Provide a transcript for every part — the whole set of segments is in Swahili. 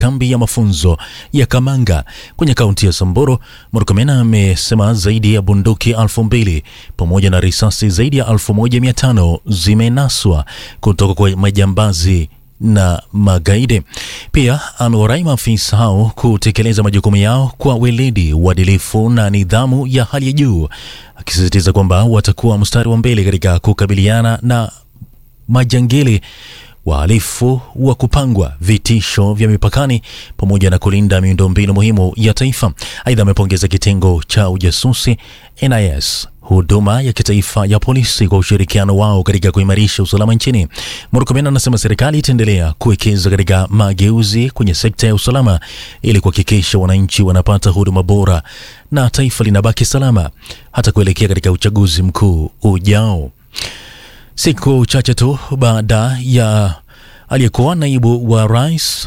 kambi ya mafunzo ya Kamanga kwenye kaunti ya Samburu. Murkomen amesema zaidi ya bunduki elfu mbili pamoja na risasi zaidi ya elfu moja mia tano zimenaswa kutoka kwa majambazi na magaidi. Pia amewarai maafisa hao kutekeleza majukumu yao kwa weledi, uadilifu na nidhamu ya hali ya juu, akisisitiza kwamba watakuwa mstari wa mbele katika kukabiliana na majangili wahalifu wa kupangwa, vitisho vya mipakani pamoja na kulinda miundombinu muhimu ya taifa. Aidha, amepongeza kitengo cha ujasusi NIS, huduma ya kitaifa ya polisi kwa ushirikiano wao katika kuimarisha usalama nchini. Murkomen anasema serikali itaendelea kuwekeza katika mageuzi kwenye sekta ya usalama ili kuhakikisha wananchi wanapata huduma bora na taifa linabaki salama hata kuelekea katika uchaguzi mkuu ujao. Siku chache tu baada ya aliyekuwa naibu wa rais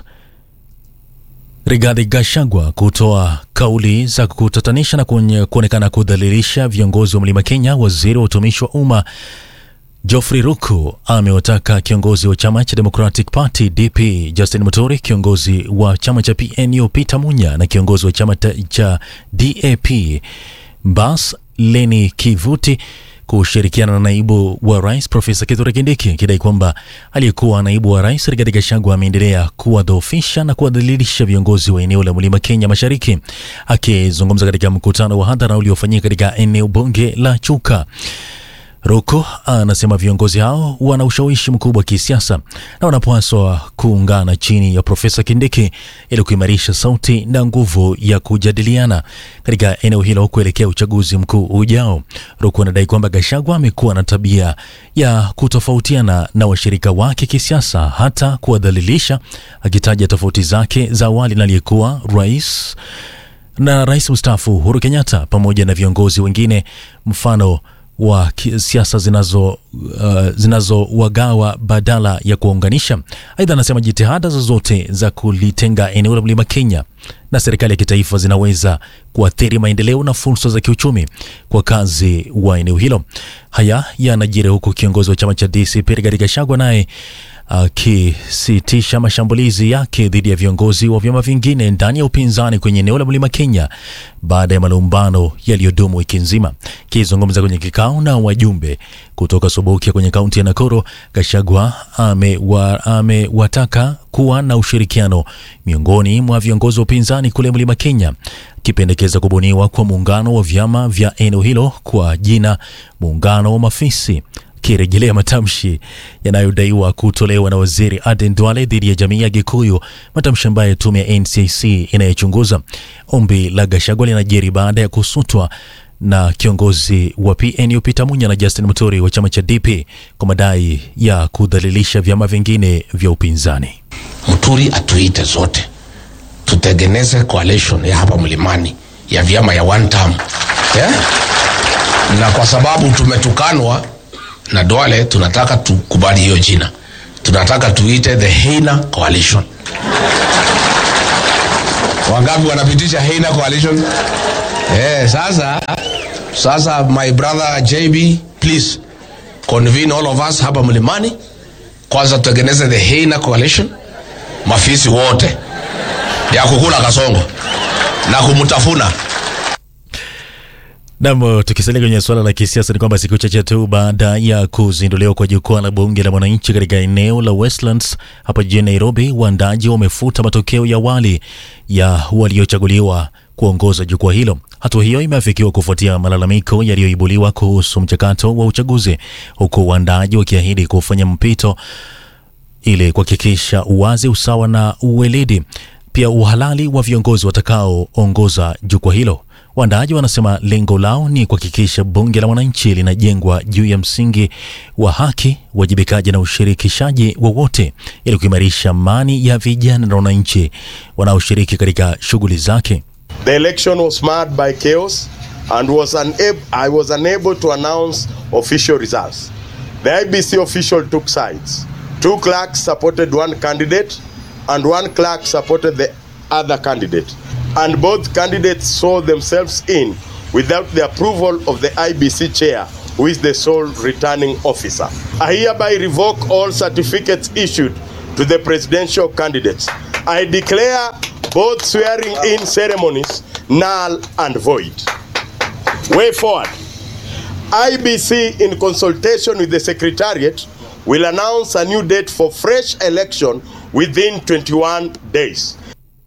Rigathi Gachagua kutoa kauli za kutatanisha na kuonekana kudhalilisha viongozi wa Mlima Kenya, waziri wa utumishi wa umma Geoffrey Ruku amewataka kiongozi wa chama cha Democratic Party DP Justin Muturi, kiongozi wa chama cha PNU Peter Munya na kiongozi wa chama cha DAP Bas Leni Kivuti kushirikiana na naibu wa rais Profesa Kithure Kindiki akidai kwamba aliyekuwa naibu wa rais Rigathi Gachagua ameendelea kuwadhoofisha na kuwadhalilisha viongozi wa eneo la Mlima Kenya Mashariki. Akizungumza katika mkutano wa hadhara uliofanyika katika eneo bunge la Chuka, Ruku anasema viongozi hao wana ushawishi mkubwa wa kisiasa na wanapaswa kuungana chini ya Profesa Kindiki ili kuimarisha sauti na nguvu ya kujadiliana katika eneo hilo kuelekea uchaguzi mkuu ujao. Ruku anadai kwamba Gachagua amekuwa na tabia ya kutofautiana na washirika wake kisiasa, hata kuwadhalilisha, akitaja tofauti zake za awali na aliyekuwa rais na rais mstaafu Uhuru Kenyatta pamoja na viongozi wengine mfano wa siasa zinazo uh, zinazowagawa badala ya kuwaunganisha. Aidha, anasema jitihada zozote za kulitenga eneo la Mlima Kenya na serikali ya kitaifa zinaweza kuathiri maendeleo na fursa za kiuchumi kwa kazi wa eneo hilo. Haya yanajiri huku kiongozi wa chama cha DCP Rigathi Gachagua naye akisitisha uh, mashambulizi yake dhidi ya viongozi wa vyama vingine ndani ya upinzani kwenye eneo la Mlima Kenya baada ya malumbano yaliyodumu wiki nzima. Akizungumza kwenye kikao na wajumbe kutoka Sobokia kwenye kaunti ya Nakuru, Gachagua amewataka ame kuwa na ushirikiano miongoni mwa viongozi wa upinzani kule Mlima Kenya, akipendekeza kubuniwa kwa muungano wa vyama vya eneo hilo kwa jina Muungano wa Mafisi kirejelea matamshi yanayodaiwa kutolewa na waziri Aden Duale dhidi ya jamii ya Gikuyu, matamshi ambayo tume ya NCC inayochunguza. Ombi la Gachagua linajiri baada ya kusutwa na kiongozi wa PNU Peter Munya na Justin Muturi wa chama cha DP kwa madai ya kudhalilisha vyama vingine vya upinzani. Muturi atuite zote tutengeneze coalition ya hapa mlimani ya vyama ya one term yeah? na kwa sababu tumetukanwa na Duale tunataka tukubali hiyo jina, tunataka tuite the Heina Coalition. Wangapi wanapitisha Heina Coalition? Eh, sasa sasa, my brother JB, please convene all of us hapa mlimani, kwanza tutengeneze the Heina Coalition, mafisi wote ya kukula kasongo na kumtafuna Nam, tukisalia kwenye suala la kisiasa ni kwamba siku chache tu baada ya kuzinduliwa kwa jukwaa la bunge la mwananchi katika eneo la Westlands hapa jijini Nairobi, waandaji wamefuta matokeo ya awali ya waliochaguliwa kuongoza jukwaa hilo. Hatua hiyo imeafikiwa kufuatia malalamiko yaliyoibuliwa kuhusu mchakato wa uchaguzi, huku waandaji wakiahidi kufanya mpito ili kuhakikisha uwazi, usawa na uweledi, pia uhalali wa viongozi watakaoongoza jukwaa hilo. Waandaaji wanasema lengo lao ni kuhakikisha bunge la wananchi linajengwa juu ya msingi wa haki, uwajibikaji na ushirikishaji wa wote ili kuimarisha amani ya vijana na wananchi wanaoshiriki katika shughuli zake. The election was marred by chaos and was unable, I was unable to announce official results. The IBC official took sides. Two clerks supported one candidate and one clerk supported the other candidate. And both candidates saw themselves in without the approval of the IBC chair, who is the sole returning officer. I hereby revoke all certificates issued to the presidential candidates I declare both swearing in ceremonies null and void. Way forward. IBC, in consultation with the Secretariat, will announce a new date for fresh election within 21 days.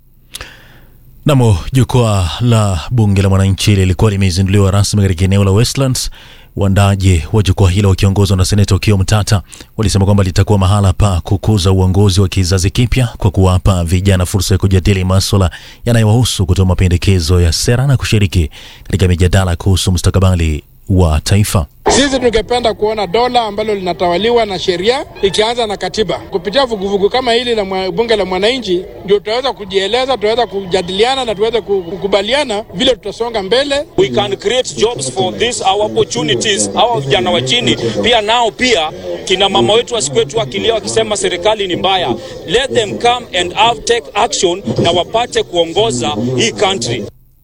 Namo jukwaa la bunge la mwananchi lilikuwa limezinduliwa rasmi katika eneo la Westlands. Waandaji wa jukwaa hilo wakiongozwa na seneta Okiya Mtata walisema kwamba litakuwa mahala pa kukuza uongozi wa kizazi kipya kwa kuwapa vijana fursa ya kujadili maswala yanayowahusu, kutoa mapendekezo ya sera na kushiriki katika mijadala kuhusu mustakabali wa taifa. Sisi tungependa kuona dola ambalo linatawaliwa na sheria ikianza na katiba. Kupitia vuguvugu kama hili la mwa, bunge la mwananchi, ndio tutaweza kujieleza, tutaweza kujadiliana na tuweze kukubaliana vile tutasonga mbele. We can create jobs for this our opportunities. Hawa vijana wa chini pia nao pia kina mama wetu wasikwetu wakilia wakisema serikali ni mbaya, let them come and have take action na wapate kuongoza hii country.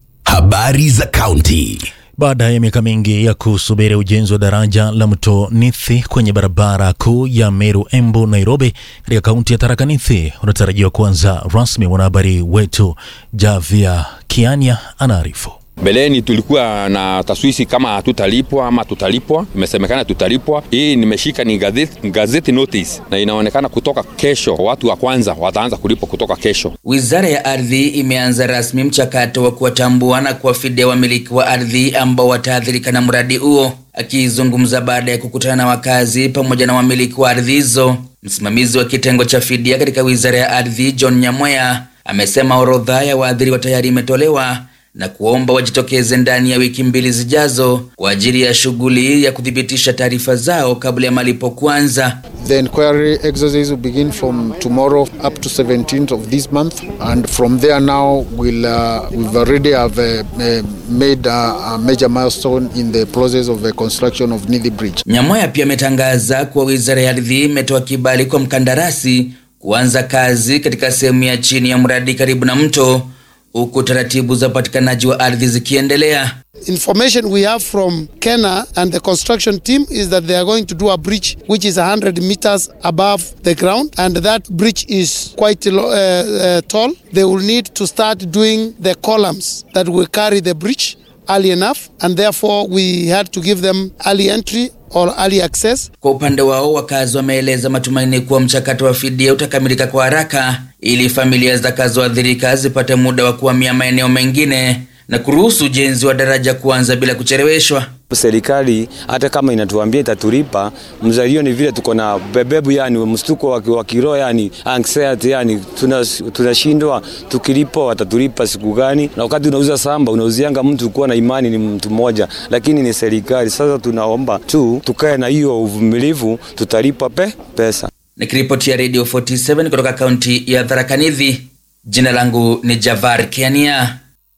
Habari za kaunti. Baada ya miaka mingi ya kusubiri ujenzi wa daraja la mto Nithi kwenye barabara kuu ya Meru Embu Nairobi katika kaunti ya Tharaka Nithi unatarajiwa kuanza rasmi. Mwanahabari wetu Javia Kiania anaarifu. Mbeleni tulikuwa na taswisi kama hatutalipwa ama tutalipwa, imesemekana tutalipwa. Hii nimeshika ni gazeti, gazeti notice na inaonekana kutoka kesho, watu wa kwanza wataanza kulipwa kutoka kesho. Wizara ya Ardhi imeanza rasmi mchakato wa kuwatambua na kuwafidia wamiliki wa ardhi ambao wataathirika na mradi huo. Akizungumza baada ya kukutana na wakazi pamoja na wamiliki wa ardhi hizo, msimamizi wa kitengo cha fidia katika wizara ya ardhi John Nyamweya amesema orodha ya waathiriwa tayari imetolewa na kuomba wajitokeze ndani ya wiki mbili zijazo kwa ajili ya shughuli ya kuthibitisha taarifa zao kabla ya malipo kuanza. The inquiry exercise will begin from tomorrow up to 17th of this month and from there now we'll, uh, we've already have uh, uh, made a, a major milestone in the process of the construction of Nithi Bridge. Nyamwaya pia ametangaza kuwa wizara ya ardhi imetoa kibali kwa mkandarasi kuanza kazi katika sehemu ya chini ya mradi karibu na mto huku taratibu za upatikanaji wa ardhi zikiendelea. Information we have from Kenya and the construction team is that they are going to do a bridge which is 100 meters above the ground and that bridge is quite uh, uh, tall. They will need to start doing the columns that will carry the bridge early enough and therefore we had to give them early entry or early access. Kwa upande wao, wakazi wameeleza matumaini kuwa mchakato wa fidia utakamilika kwa haraka ili familia zitakazoathirika zipate muda wa kuhamia maeneo mengine na kuruhusu ujenzi wa daraja kuanza bila kucheleweshwa. Serikali hata kama inatuambia itatulipa, mzalio ni vile tuko na bebebu, yani mstuko wa kiroho, yani anxiety, yani tunashindwa tuna tukilipo watatulipa siku gani? Na wakati unauza samba unauzianga mtu kuwa na imani ni mtu mmoja, lakini ni serikali. Sasa tunaomba tu tukae na hiyo uvumilivu, tutalipa pe pesa. Nikiripotia Radio 47 kutoka kaunti ya Tharaka Nithi, jina langu ni Javar Kiania.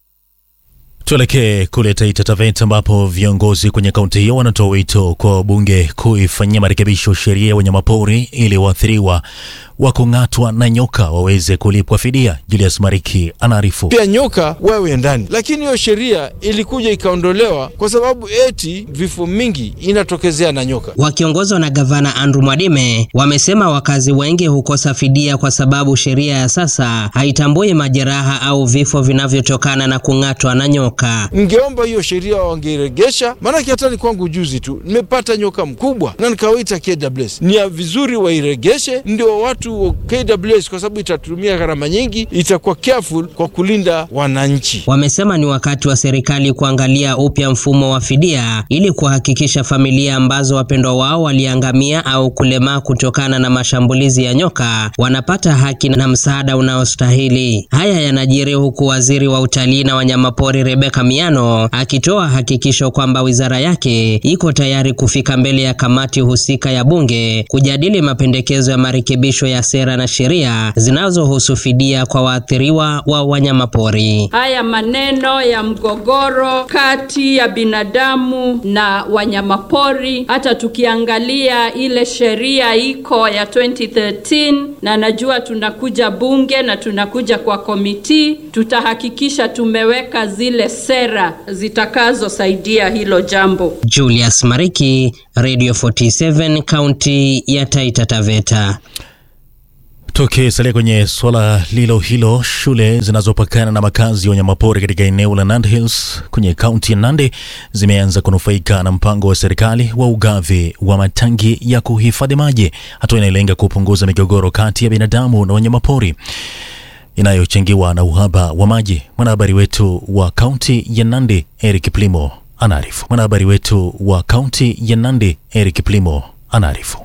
Tuelekee kule Taita Taveta ambapo viongozi kwenye kaunti hiyo wanatoa wito kwa wabunge kuifanyia marekebisho sheria ya wanyamapori ili waathiriwa wa kung'atwa na nyoka waweze kulipwa fidia. Julius Mariki anaarifu. Pia nyoka wawe ndani, lakini hiyo sheria ilikuja ikaondolewa kwa sababu eti vifo mingi inatokezea na nyoka. Wakiongozwa na gavana Andrew Mwadime, wamesema wakazi wengi hukosa fidia kwa sababu sheria ya sasa haitambui majeraha au vifo vinavyotokana na kung'atwa na nyoka. Ningeomba hiyo sheria wangeiregesha, maanake hata ni kwangu juzi tu nimepata nyoka mkubwa na nikawaita KWS. Ni ya vizuri wairegeshe, ndio watu KWS, kwa sababu itatumia gharama nyingi, itakuwa careful kwa kulinda wananchi. Wamesema ni wakati wa serikali kuangalia upya mfumo wa fidia ili kuhakikisha familia ambazo wapendwa wao waliangamia au kulemaa kutokana na mashambulizi ya nyoka wanapata haki na msaada unaostahili. Haya yanajiri huku waziri wa utalii na wanyamapori Rebeka Miano akitoa hakikisho kwamba wizara yake iko tayari kufika mbele ya kamati husika ya bunge kujadili mapendekezo ya marekebisho ya sera na sheria zinazohusu fidia kwa waathiriwa wa wanyamapori. Haya maneno ya mgogoro kati ya binadamu na wanyamapori, hata tukiangalia ile sheria iko ya 2013 na najua tunakuja bunge na tunakuja kwa komiti, tutahakikisha tumeweka zile sera zitakazosaidia hilo jambo. Julius Mariki, Radio 47, kaunti ya Taita Taveta. Tukisalia kwenye swala lilo hilo, shule zinazopakana na makazi ya wanyamapori katika eneo la Nandi Hills kwenye kaunti ya Nandi zimeanza kunufaika na mpango wa serikali wa ugavi wa matangi ya kuhifadhi maji, hatua inayolenga kupunguza migogoro kati ya binadamu na wanyamapori inayochangiwa na uhaba wa maji. Mwanahabari wetu wa kaunti ya Nandi Eric Plimo anaarifu. Mwanahabari wetu wa kaunti ya Nandi Eric Plimo anaarifu.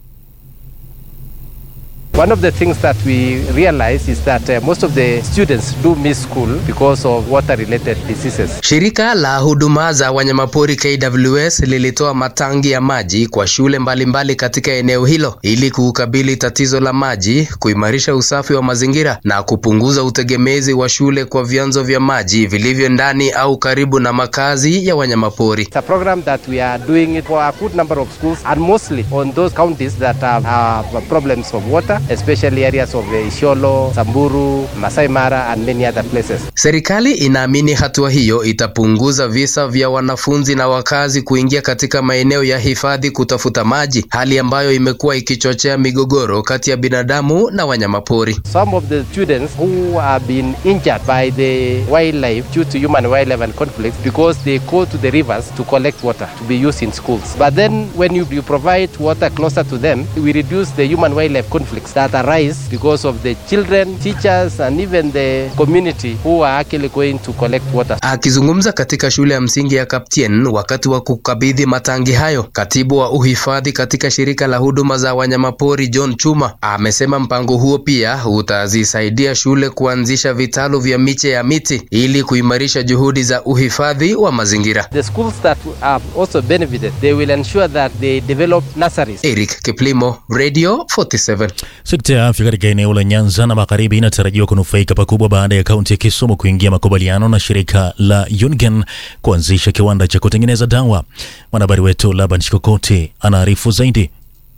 One of the things that we realize is that uh, most of the students do miss school because of water-related diseases. Shirika la huduma za wanyamapori KWS lilitoa matangi ya maji kwa shule mbalimbali mbali katika eneo hilo ili kukabili tatizo la maji, kuimarisha usafi wa mazingira na kupunguza utegemezi wa shule kwa vyanzo vya maji vilivyo ndani au karibu na makazi ya wanyamapori. It's a program that we are doing it for a good number of schools and mostly on those counties that have, have problems of water especially areas of Isiolo, Samburu, Masai Mara and many other places. Serikali inaamini hatua hiyo itapunguza visa vya wanafunzi na wakazi kuingia katika maeneo ya hifadhi kutafuta maji, hali ambayo imekuwa ikichochea migogoro kati ya binadamu na wanyamapori. Some of the students who have been injured by the wildlife due to human wildlife and conflicts because they go to the rivers to collect water to be used in schools. But then when you, you provide water closer to them, we reduce the human wildlife conflicts that arise because of the children, teachers and even the community who are actually going to collect water. Akizungumza katika shule ya msingi ya Kaptien wakati wa kukabidhi matangi hayo, katibu wa uhifadhi katika shirika la huduma za wanyamapori John Chuma amesema mpango huo pia utazisaidia shule kuanzisha vitalu vya miche ya miti ili kuimarisha juhudi za uhifadhi wa mazingira. The schools that have also benefited, they will ensure that they develop nurseries. Eric Kiplimo, Radio 47. Sekta ya afya katika eneo la Nyanza na Magharibi inatarajiwa kunufaika pakubwa baada ya kaunti ya Kisumu kuingia makubaliano na shirika la Unigen kuanzisha kiwanda cha kutengeneza dawa. Mwanahabari wetu Laban Shikokoti anaarifu zaidi.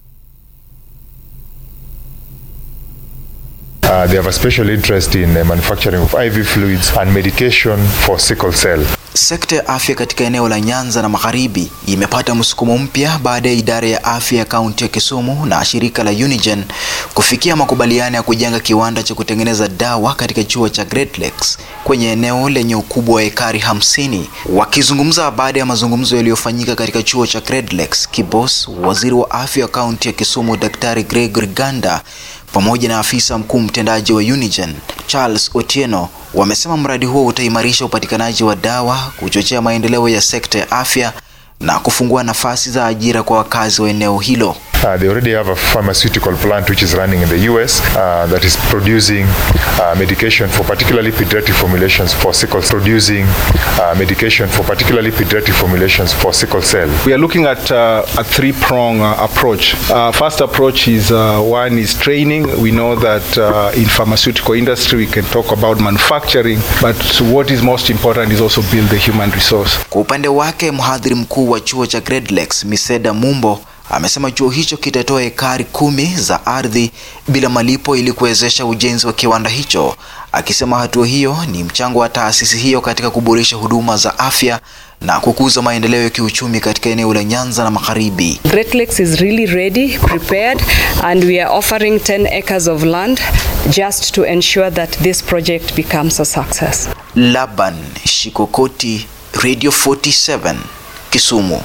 Uh, they have a special interest in the manufacturing of IV fluids and medication for sickle cell. Sekta ya afya katika eneo la Nyanza na Magharibi imepata msukumo mpya baada ya idara ya afya ya kaunti ya Kisumu na shirika la Unigen kufikia makubaliano ya kujenga kiwanda cha kutengeneza dawa katika chuo cha Great Lakes kwenye eneo lenye ukubwa wa ekari hamsini. Wakizungumza baada ya mazungumzo yaliyofanyika katika chuo cha Great Lakes, Kibos, waziri wa afya wa kaunti ya Kisumu Daktari Gregory Ganda pamoja na afisa mkuu mtendaji wa Unigen Charles Otieno wamesema mradi huo utaimarisha upatikanaji wa dawa, kuchochea maendeleo ya sekta ya afya na kufungua nafasi za ajira kwa wakazi wa eneo hilo. Uh, they already have a pharmaceutical plant which is running in the US uh, that is producing uh, medication for particularly pediatric formulations for sickle producing uh, medication for particularly pediatric formulations for sickle cell. We are looking at uh, a three-prong uh, approach. Uh, first approach is uh, one is training. We know that uh, in pharmaceutical industry we can talk about manufacturing, but what is most important is also build the human resource. Kwa upande wake mhadhiri mkuu wa chuo cha Great Lakes Miseda Mumbo amesema chuo hicho kitatoa ekari kumi za ardhi bila malipo ili kuwezesha ujenzi wa kiwanda hicho, akisema hatua hiyo ni mchango wa taasisi hiyo katika kuboresha huduma za afya na kukuza maendeleo ya kiuchumi katika eneo la Nyanza na Magharibi. Great Lakes is really ready, prepared, and we are offering 10 acres of land just to ensure that this project becomes a success. Laban Shikokoti, Radio 47, Kisumu.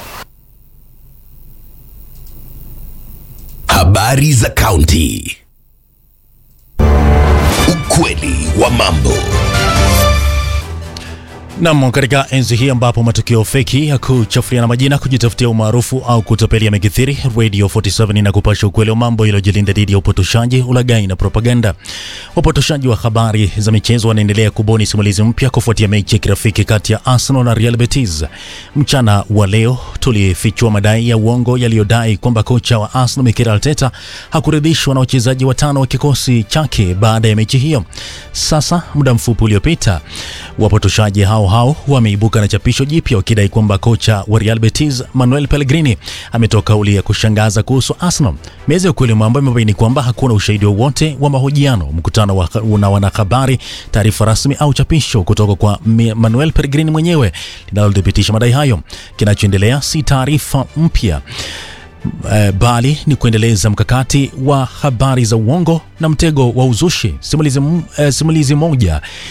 Habari za kaunti. Ukweli wa mambo. Nam, katika enzi hii ambapo matukio feki ya kuchafuliana majina, kujitafutia umaarufu au kutapeli yamekithiri, Radio 47 inakupasha ukweli wa mambo iliyojilinda dhidi ya upotoshaji, ulaghai na propaganda. Wapotoshaji wa habari za michezo wanaendelea kubuni simulizi mpya kufuatia mechi ya kirafiki kati ya Arsenal na Real Betis. Mchana wa leo tulifichua madai ya uongo yaliyodai kwamba kocha wa Arsenal Mikel Arteta hakuridhishwa na wachezaji watano wa kikosi chake baada ya mechi hiyo. Sasa muda mfupi uliopita, wapotoshaji hao hao wameibuka na chapisho jipya wakidai kwamba kocha wa Real Betis Manuel Pellegrini ametoa kauli ya kushangaza kuhusu Arsenal. Meza ya ukweli wa mambo imebaini kwamba hakuna ushahidi wowote wa mahojiano, mkutano wa na wanahabari, taarifa rasmi au chapisho kutoka kwa Manuel Pellegrini mwenyewe linalothibitisha madai hayo. Kinachoendelea si taarifa mpya eh, bali ni kuendeleza mkakati wa habari za uongo na mtego wa uzushi. Simulizi, m- eh, simulizi moja